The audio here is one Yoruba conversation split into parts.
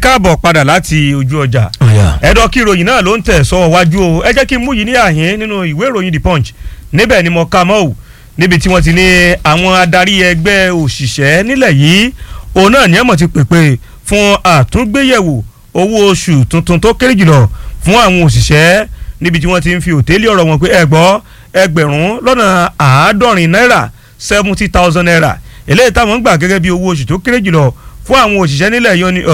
káàbọ̀ padà láti ojú ọjà ẹ̀dọ̀ kí ìròyìn náà ló ń tẹ̀ sọ́wọ́ wájú o ẹ jẹ́ kí n mú yìí ní àhín nínú ìwé ìròyìn the punch níbẹ̀ ni mo ka mọ́ ò níbi tí wọ́n ti ní àwọn adarí ẹgbẹ́ òṣìṣẹ́ nílẹ̀ yìí òun náà ní ẹ̀mọ̀ ti pèpè fún àtúngbéyẹ̀wò owó oṣù tuntun tó kéré jùlọ fún àwọn òṣìṣẹ́ níbi tí wọ́n ti ń fi òtẹ́lẹ̀ ọ̀rọ̀ wọn pé ẹ gbọ́ ẹgbẹ̀rún lọ́nà àádọ́rin náírà seventy thousand naira eléyìí táwọn ń gbà gẹ́gẹ́ bí owó oṣù tó kéré jùlọ fún àwọn òṣìṣẹ́ nílẹ̀ yọ ni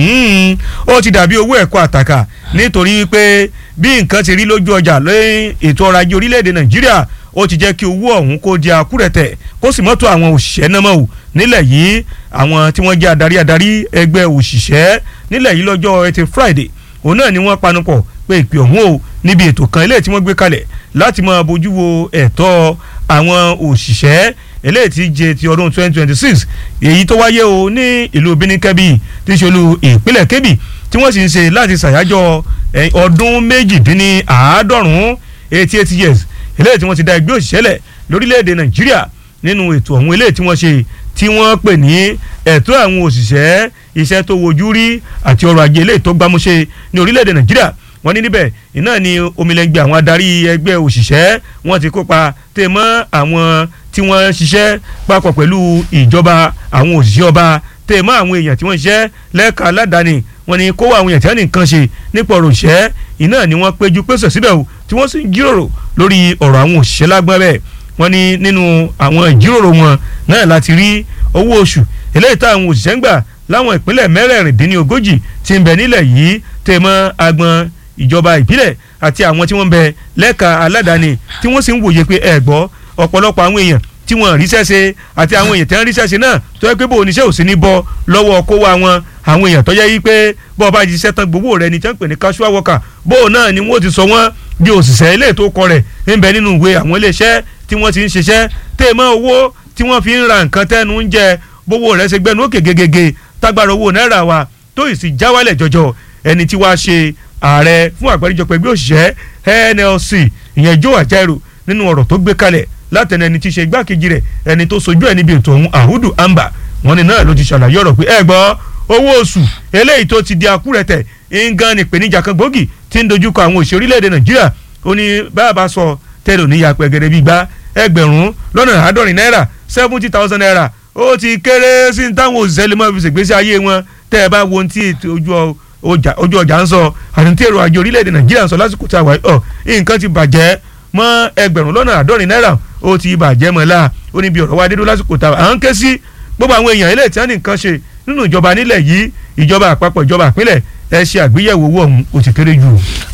ó ti dàbí owó ẹ̀kọ́ àtàkà nítorí pé bí nǹkan ti rí lójú ọjà lẹ́yìn ètò ọrọ̀ ajé orílẹ̀-èdè nàìjíríà ó ti jẹ́ kí owó ọ̀hún kó di akúrẹ̀tẹ̀ kó sì mọ́tò àwọn òṣìṣẹ́ náà mọ́ ò nílẹ̀ yìí àwọn tí wọ́n jẹ́ adarí adarí ẹgbẹ́ òṣìṣẹ́ nílẹ̀ yìí lọ́jọ́ ẹtì friday òun náà ni wọ́n panupọ̀ pé ìpè ọ̀hún o níbi ètò kan eléyìí tí wọ́n gbé kalẹ̀ láti máa bójú wo ẹ̀tọ́ àwọn òṣìṣẹ́ eléyìí ti jẹ ti ọdún 2026 èyí tó wáyé o ní ìlú benin kebbi tí í ṣe olú ìpínlẹ̀ kebbi tí wọ́n sì ń ṣe láti ṣàyájọ́ ọdún méjìdínláàádọ́rùn-ún eighty eight years eléyìí tí wọ́n ti dá ẹgbẹ́ òṣìṣẹ́ lẹ̀ lórílẹ̀‐èdè nàìjíríà nínú ètò ọ̀hún eléyìí tí wọ́n ṣe tí wọ́n pè ní ẹ̀tọ́ àwọn òṣìṣẹ́ iṣẹ́ tó wojú rí àti ọrọ̀ ajé eléyìí tó gbámúṣe ní orílẹ̀‐èdè nàìjíríà wọ́n ní níbẹ̀ iná ni omilẹ̀ngbẹ̀ àwọn adarí ẹgbẹ́ òṣìṣẹ́ wọ́n ti kópa tẹ̀ mọ́ àwọn tí wọ́n ṣiṣẹ́ papọ̀ pẹ̀lú ìjọba àwọn òṣìṣẹ́ ọba tẹ̀ mọ́ àwọn èèyàn tí wọ́n ṣiṣẹ́ lẹ́ka aládàáni wọ́n ní kó àwọn èèyàn tí wọ́n ní nǹkan ṣe nípa ọ̀rọ̀ òṣìṣẹ́ iná ni wọ́n péjú pésọ̀ síbẹ̀ o tí wọ́n sì ń jíròrò lórí ọ̀rọ̀ àwọn òṣìṣẹ́ lágbọ́n bẹ́ẹ̀ wọ́n ní nínú àwọn ìjíròrò wọn náà láti rí owó oṣù eléyìí táwọn òṣìṣẹ́ ń gbà láwọn ìpínlẹ̀ mẹ́rẹ̀ẹ̀rìndínlógójì tí ń bẹ nílẹ̀ yìí tẹ̀ mọ́ agbọn ìjọba ìbílẹ̀ àti àwọn tí wọ́n ń bẹ lẹ́ka aládàáni tí wọ́n sì ń wòye pé ẹ gbọ́ ọ̀pọ̀lọpọ̀ àwọn èèyàn tí wọ́n ríṣẹ́ ṣe àti àwọn èèyàn tí wọ́n ríṣẹ́ ṣe náà tó yẹ pé bó oníṣẹ́ ò sí ní bọ́ lọ́wọ́ kó wa wọn àwọn èèyàn tó yẹ yí pé bó ọba jíṣẹ́ tán gbowó rẹ ni tí wọ́n pè ní casual worker bó náà ni wọ́n ti sọ wọ́n bí òṣìṣẹ́ ilé tó kọ rẹ̀ ń bẹ nínú ìwé àwọn iléeṣẹ́ tí wọ́n ti ń ṣiṣẹ́ tèmọ́ owó tí wọ́n fi ń ra nǹkan tẹ́nu ń jẹ bówó rẹ̀ ṣe gbẹnu òkè gegege tágbára owó náírà wa tó ì sì já wálẹ̀ jọjọ ẹni tí wàá ṣe ààrẹ fún àgbáríjọpọ̀ ẹgbẹ́ òṣìṣẹ́ NLC ìyẹn Joe Ajaero nínú ọ̀rọ̀ tó gbé kalẹ̀ látẹnu ẹni tí í ṣe igbákejì rẹ̀ ẹni tó sojú ẹ̀ níbi ètò ọ̀hún Ahudu Amba wọn ni náà ló ti ṣàlàyé ọ̀rọ̀ pé ẹ gbọ́ owó oṣù eléyìí tó ti di akúrẹ̀tẹ̀ ngan ni ìpèníjà kan gbòógì tí ń dojúkọ àwọn òṣèré orílẹ̀-èdè Nàìjíríà ó ní báàbá sọ tẹ́lẹ̀ òní yapẹ̀ gẹ́gẹ́ bí gbá ẹgbẹ̀rún lọ́nà àádọ́rin náírà seventy thousand naira ó ti kéré sí táwọn òṣìṣẹ́ lè máa fi ṣègbésí ayé wọn tẹ́ ẹ bá wo ohun tí ojú ọjà ojú ọjà ń sọ àti tí èrò àjò orílẹ̀-èdè Nàìjíríà ń sọ lásìkò tí a wà ọ nǹkan ti bàjẹ́ mọ́ ẹgbẹ̀rún lọ́nà àádọ́rin náírà ó ti bàjẹ́ mọ́ la ó ní bí ọ̀rọ̀ wa dédú lásìkò tá à ń ké sí gbogbo àwọn èèyàn ilé tí wọ́n ní nǹkan ṣe nínú ìjọba nílẹ̀ yìí ìjọba àpapọ̀ ìjọba ìpínlẹ̀ ẹ ṣe àgbéyẹ̀wò owó ọ̀hún ó ti kéré jù.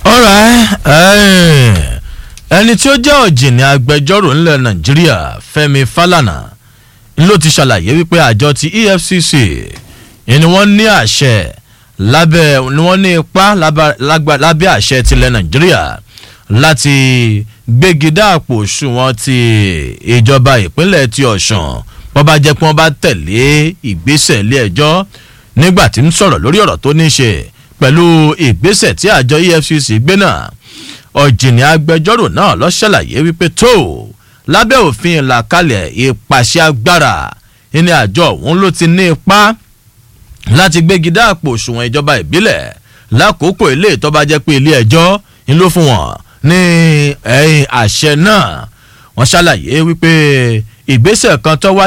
ọ̀rẹ́ ẹni tí ó jẹ́ ọ̀jìnì agbẹjọ́rò ńlẹ̀ Nàìjíríà Fẹ́mi Fálànà ló ti ṣàlàyé wípé àjọ ti EFCC ni wọ́n ní àṣẹ lábẹ́ ni wọ́n ní ipá lábẹ́ àṣẹ tilẹ̀ Nàìjíríà láti gbégi dáàpò òṣùwọ̀n ti ìjọba ìpínlẹ̀ ti Ọ̀ṣun wọ́n bá jẹ́ pé wọ́n bá tẹ̀lé ìgbésẹ̀ ilé ẹjọ́ nígbà tí ń sọ̀rọ̀ lórí ọ̀rọ̀ tó ní ṣe pẹ̀lú ìgbésẹ̀ tí àjọ EFCC gbé náà ọ̀jìnì agbẹjọ́rò náà ló ṣàlàyé wípé tó lábẹ́ òfin ìlàkalẹ̀ ìpàṣẹ agbára ní àjọ òun ló ti ní ipá láti gbégi dáàpò òṣùwọ̀n ìjọba ìbílẹ̀ lákòókò ilé ìtọ́ba jẹ́ pé ilé ẹjọ́ ń ló fún wọn ní àṣẹ náà wọ́n ṣàlàyé wípé ìgbésẹ̀ kan tó wáyé.